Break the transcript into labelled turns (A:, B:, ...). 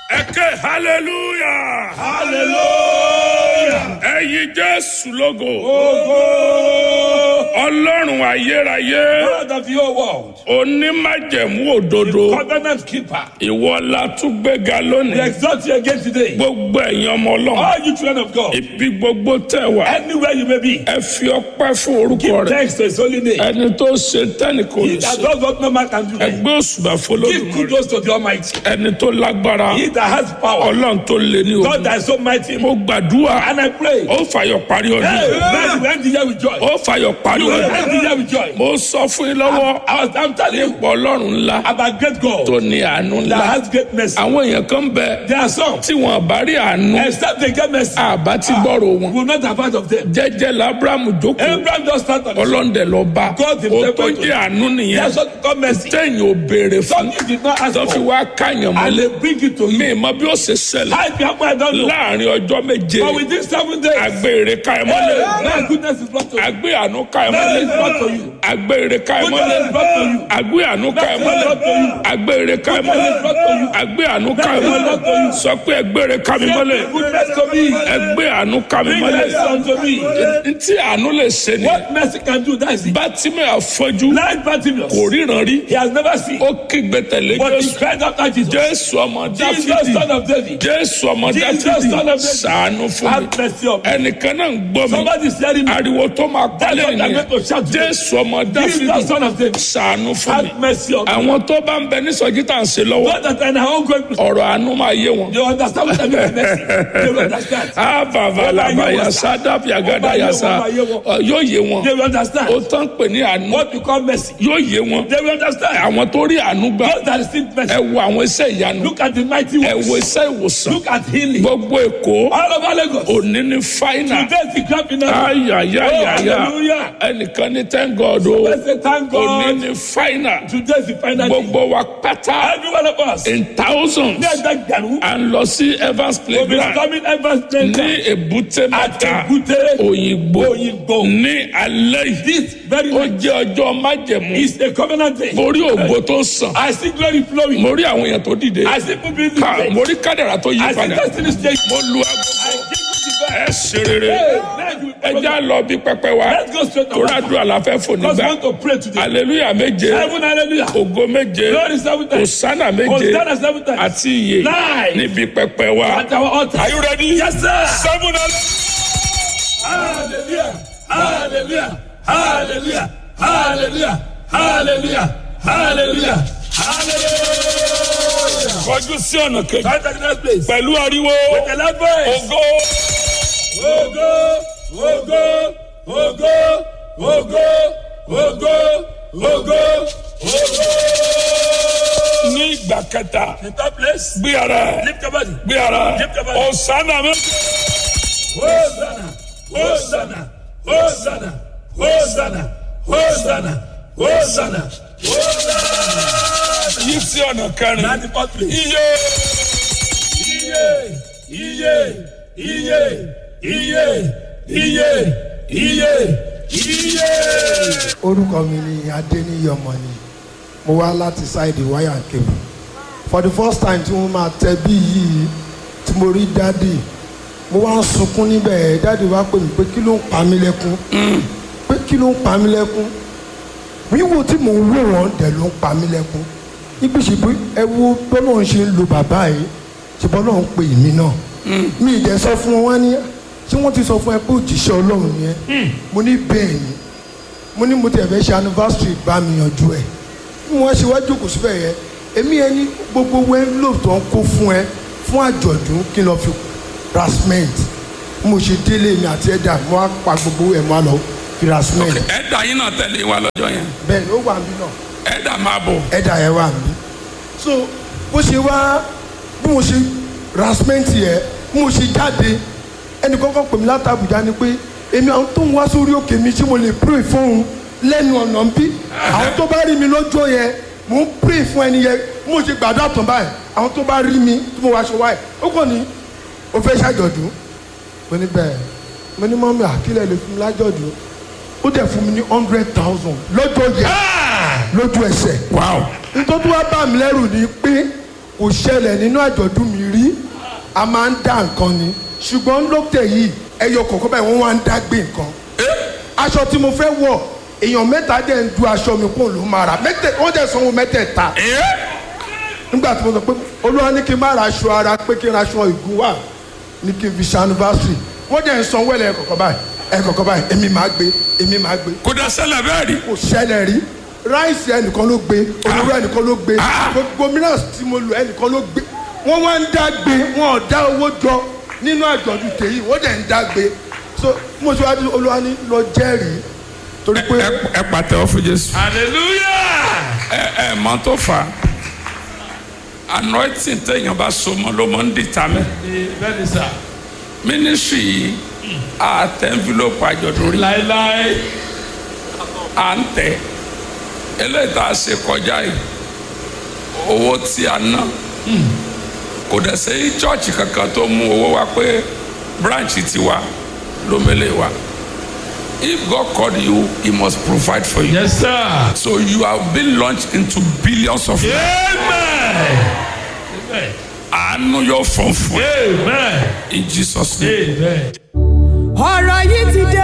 A: ẹ ké hallelujah
B: hallelujah.
A: ẹyin jésù lógo
B: Ogo.
A: ọlọ́run ayérayé
B: God of your world.
A: onímájẹ̀mú òdodo
B: Covenant keeper.
A: ìwọ la tún gbéga
B: We
A: lónìí
B: exalt you again today.
A: gbogbo ẹ̀yin ọmọ ọlọ́run
B: All you children of God.
A: ibi gbogbo tẹ̀ wá
B: Anywhere you may be.
A: ẹ fi ọpẹ́ fún orúkọ
B: Give
A: rẹ̀
B: thanks to his holy name.
A: ẹni tó ṣe tẹ́nì kò
B: He
A: ní
B: that
A: ṣe
B: does what no man can do.
A: ẹgbẹ́ òṣùbà
B: Give
A: fọlọ́dún
B: kudos to the Almighty.
A: ẹni tó lágbára
B: He that has power.
A: ọlọ́run tó lé ní
B: God
A: ogun
B: that is so mighty.
A: mo gbàdúrà
B: And I pray.
A: ó fàyọ̀ parí ọdún
B: Hey, man, you end the year with joy.
A: ó fàyọ̀ parí
B: You will
A: ọdún
B: end the year with joy.
A: mo sọ fún yín lọ́wọ́
B: I was I'm telling you
A: pọ̀ ọlọ́run ńlá
B: about great God
A: tó ní àánú ńlá
B: that has great mercy.
A: àwọn èèyàn kan bẹ
B: There are some.
A: tí wọn bá rí àánú
B: Except they get mercy.
A: àbá ti gbọ́rọ̀ wọn
B: We will not have heard of them.
A: jẹ́jẹ́ labrahamu jókòó
B: Abraham just started on his
A: ọlọ́ndẹ̀ lọ bá
B: God
A: ó
B: himself
A: tó
B: went to
A: jẹ́ àánú nìyẹn
B: That's what called mercy.
A: téèyàn ò béèrè fún
B: Something you did not ask
A: tó fi
B: for.
A: wá káyàn
B: And
A: mọ́lẹ̀
B: they bring it to
A: mi
B: you.
A: mọ bí ó ṣe ṣẹlẹ̀
B: I people I don't know.
A: láàrin ọjọ́ méje
B: But within seven days,
A: àgbé èrè ká ẹ
B: hey,
A: mọ́lẹ̀
B: my goodness is brought to you.
A: àgbé àánú ká ẹ
B: Mercy is
A: mọ́lẹ̀
B: brought to you.
A: àgbé èrè ká ẹ
B: Goodness
A: mọ́lẹ̀
B: is brought to you.
A: àgbé àánú ká ẹ
B: Mercy is
A: mọ́lẹ̀
B: brought to you.
A: àgbé èrè ká ẹ
B: Goodness
A: mọ́lẹ̀
B: is brought to you.
A: àgbé àánú ká ẹ
B: Mercy is
A: mọ́lẹ̀
B: brought to you.
A: sọ pé ẹgbẹ́ èrè ká mi mọ́lẹ̀
B: Bring goodness to me.
A: ẹgbẹ́ àánú ká mi
B: Bring
A: mọ́lẹ̀
B: mercy unto me.
A: ntí àánú lè ṣe ni
B: What mercy can do, that is it.
A: bátímẹ̀ àfọ́jú
B: Blind Bartimaeus,
A: kò ríran rí
B: he has never seen.
A: ó kígbe tẹ̀lé
B: But he
A: jésù
B: cried after Jesus.
A: jésù ọmọ
B: Jesus,
A: dáfídì
B: son of David,
A: jésù ọmọ
B: Jesus,
A: dáfídì
B: son of David.
A: ṣàánú fún mi
B: have mercy on me.
A: ẹnìkan náà ń gbọ́ mi
B: Somebody is hearing me.
A: ariwo tó máa
B: That's
A: pálẹ̀
B: what I'm
A: nìyẹn
B: going to shout today.
A: jésù ọmọ dáfídì
B: Jesus, son of David,
A: ṣàánú fún mi
B: have mercy on me.
A: àwọn tó bá ń bẹ ní sọjí tá à ń ṣe lọ́wọ́
B: Not that I know going to
A: ọ̀rọ̀ àánú máa yé wọn.
B: They understand what I mean by mercy. They will understand.
A: avavalaba yasa dábì àgàdà yasa ọ, yóò yé wọn
B: They will
A: ó
B: understand.
A: tán pè ní àánú
B: What you call mercy.
A: yóò yé wọn
B: They will understand.
A: àwọn tó rí àánú gbà
B: Those that receive mercy.
A: ẹ wo àwọn iṣẹ́ ìyanu
B: Look at the mighty
A: ẹ
B: works.
A: wo iṣẹ́ ìwòsàn
B: Look at healing.
A: gbogbo èkó
B: All over Lagos.
A: òní ní fáínà
B: Today is the grand finale.
A: ayayayaya
B: Oh, hallelujah.
A: ẹnìkan ní thank God o
B: Let's say thank
A: òní
B: God.
A: ní fáínà
B: Today is the final day.
A: gbogbo wa pátá
B: Every one of us.
A: in thousands
B: Ní ẹgbẹ́ gbẹ̀rún.
A: à ń lọ sí Evans
B: We'll be
A: playground
B: coming ever
A: ní
B: strength.
A: èbúté mẹ́ta
B: Àtẹ̀gúté.
A: òyìnbó
B: Òyìnbó.
A: ní alẹ́ yìí
B: This very
A: ó
B: night
A: jẹ́ ọjọ́ májẹ̀mú
B: is a covenant day.
A: mo rí ògo tó sàn
B: I see glory flowing.
A: mo rí àwọn èèyàn tó dìde
B: I see people being
A: ká
B: lifted.
A: mo rí kádàrà tó yí
B: I see
A: padà
B: destiny change.
A: mo lu
B: I
A: agogo
B: give you the
A: ẹ
B: best.
A: ṣe rere
B: Hey, now you
A: ẹ já lọ bí pẹpẹ wa
B: Let's go straight
A: tó
B: away.
A: rádùn àlàfẹ́ fò
B: Because we
A: nígbà
B: want to pray today.
A: aleluya méje
B: Heaven, hallelujah.
A: ògo méje
B: Glory seven times.
A: òsánà méje
B: Hosanna seven times.
A: àti iye
B: Nine.
A: níbi pẹpẹ wa.
B: At our altar.
A: Are you ready?
B: Yes, sir.
A: seven
B: Hallelujah. Hallelujah. Hallelujah. Hallelujah. Hallelujah. Hallelujah. Hallelujah.
A: kọjú sí ọ̀nà kejì
B: Come to the next place.
A: pẹ̀lú ariwo
B: With a loud voice.
A: ògo
B: Ogo, ogo, ogo, ogo, ogo, ogo, ogo.
A: ní ìgbà kẹta
B: The third place.
A: gbé ara ẹ
B: Lift your body.
A: gbé ara ẹ
B: Lift your body.
A: òsánà méje.
B: Hosanna, Hosanna, Hosanna, Hosanna, Hosanna, Hosanna, Hosanna.
A: yí sí ọ̀nà kẹrin
B: Ninety fourth place.
A: iye
B: Iye, iye, iye, iye, iye, iye, iye.
C: orúkọ mi ni adéníyí ọmọni mo wá láti ṣáìdì wáyà kébù for the first time tí mo máa tẹ bí yìí tí mo rí dádì mo wá ń sunkún níbẹ̀ dádì wá pè mí pé kí ló ń pa mí lẹ́kún pé kí ló ń pa mí lẹ́kún wíwò tí mò ń wò wọ́n dẹ̀ ló ń pa mí lẹ́kún níbi ìṣègbè ẹ wo bọ́lá ń ṣe ń lo bàbá yìí ṣe bọ́lá ń pè mí náà mi ì dẹ̀ sọ fún wọn wá ní ṣé wọ́n ti sọ fún ẹ pé òjíṣẹ́ ọlọ́run ni ẹ mo ní bẹ́ẹ̀ ni mo ní mo tẹ̀ fẹ́ ṣe anniversary bá mi yanjú ẹ̀ bí wọ́n ṣe wá jókòó síbẹ̀ yẹn èmi ẹni gbogbo envelope tó ń kó fún ẹ fún àjọ̀dún kí n lọ fi ra cement bí mo ṣe délé mi àti ẹ̀dà mo á pa gbogbo ẹ̀ mo á lọ fi ra cement
A: ẹ̀dà yín náà tẹ̀lé wa lọ́jọ́ yẹn
C: bẹ́ẹ̀ ni ó wà mí náà
A: ẹ̀dà máa bọ̀
C: ẹ̀dà yẹn wà mí so bó ṣe wá bí mo ṣe ra cement yẹn bí mo ṣe jáde ẹnì kankan pè mí láti Àbújá ni pé èmi àwọn tó ń wá sórí òkè mi ṣé mo lè pray fóun lẹ́nu ọ̀nà ń bí àwọn tó bá rí mi lọ́jọ́ yẹn mò ń pray fún ẹni yẹn bí mo ṣe gbàdúrà tán báyìí àwọn tó bá rí mi tí mo wá aṣọ wáyé ó kàn ní o fẹ́ ṣàjọ̀dún mo ní bẹ́ẹ̀ mo ní mọ́mí àkílẹ̀ lè fún mi lájọ̀dún ó dẹ̀ fún mi ní hundred thousand lọ́jọ́ yẹn lójú ẹsẹ̀
A: wow
C: nítorí wá bá mi lẹ́rù ni pé kò ṣẹlẹ̀ nínú àjọ̀dún mi rí a máa ń dá nǹkan ni ṣùgbọ́n lókè yìí ẹyọ kọ̀ọ̀kan báyìí wọ́n wá ń dá gbé nǹkan aṣọ tí mo fẹ́ wọ̀ èèyàn mẹ́ta dẹ̀ ń du aṣọ mi kó ló máa rà mẹ́tẹ̀ wọ́n dẹ̀ sanwó mẹ́tẹ̀ẹ̀ta nígbà tí mo sọ pé olúwa ní kí n má ra aṣọ ara pé kí n ra aṣọ ìgún wà ní kí n fi ṣe anniversary wọ́n dẹ̀ ń sanwó ẹ̀ lẹ́ẹ̀kọ̀ọ̀kan báyìí ẹ̀kọ̀ọ̀kan báyìí èmi máa gbé èmi máa gbé
A: kò dá ṣẹlẹ̀ bẹ́ẹ̀ rí
C: kò ṣẹlẹ̀ rí ráìsì ẹnìkan ló gbé olóró ẹnìkan ló gbé
A: Ah.
C: gbogbo mìíràn tí mo lò ẹnìkan ló gbé wọ́n wá ń dá gbé wọn ò dá owó jọ nínú àjọ̀dún tèyí wọ́n dẹ̀ ń dá gbé so mo ṣe wá ní olúwa ní lọ jẹ́rìí torí pé
A: ẹ ẹ pàtẹ́wọ́ fún jésù
B: hallelujah.
A: ẹ ẹ mọ tó fà á anointing téèyàn bá so mọ́ ló mọ́ ń dìtà mẹ́
B: bẹ́ẹ̀ ni sà.
A: ministry yìí a tẹ envelope àjọ̀dún rí
B: láéláé.
A: à ń tẹ eléyìí tá a ṣe kọjá yìí owó tí a ná kò dẹ̀ sẹ́yìn chọ́ọ̀chì kankan tó mú owó wá pé branch ti wa ló mẹ́lẹ̀ wa if God called you he must provide for you
B: yes sir.
A: so you have been launched into billions of naira
B: amen. amen.
A: àánú yóò fọ́n fún ẹ
B: amen.
A: in Jesus name.
B: amen.
D: ọ̀rọ̀ yìí ti dé